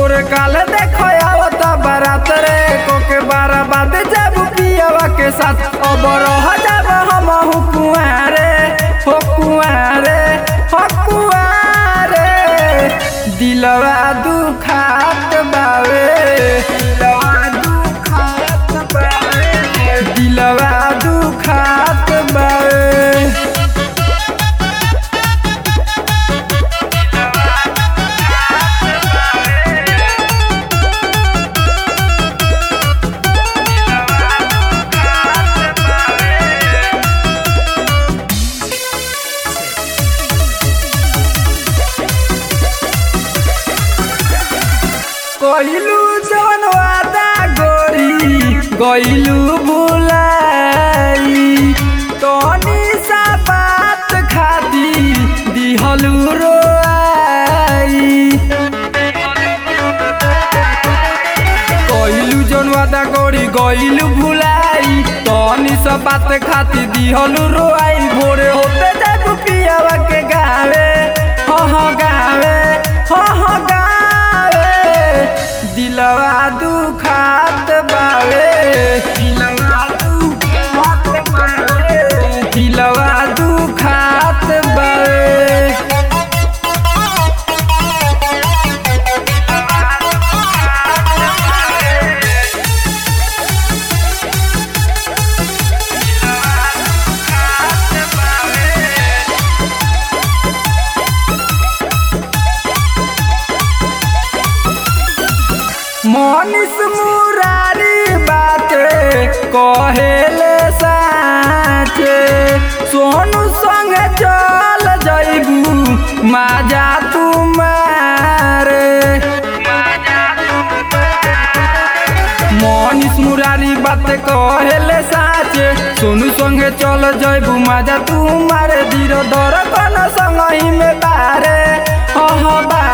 तोरे काले देखो आवता बारात रे कोके बारा बाद जब पियावा के साथ अब रह जब हम हु कुआरे हो कुआरे हो कुआरे दिलवा दुखात बावे दिलवा दुखात बावे दिलवा दुखात बावे कइलू जवन वादा गोरी गइलू बुलाई तनी सा बात खाती दिहलू रोआई कइलू जवन वादा गोरी गइलू भुलाई तनी सा बात खाती दिहलू रोआई भोरे होते जाबू पियावा के गावे हो हो गावे हो हो गावे दिलवा दुखात बावे दिलवा दुखात बावे दिलवा दुखात बावे मनीष मुरारी बाटे कहेले साचे सोनू संग चल जइबू माजा तुम्हारे मनीष मुरारी बात कहेले साचे सोनू संगे चल जइबू माजा तुम्हारे धीरो दर कन संग ही में बारे हो हो बा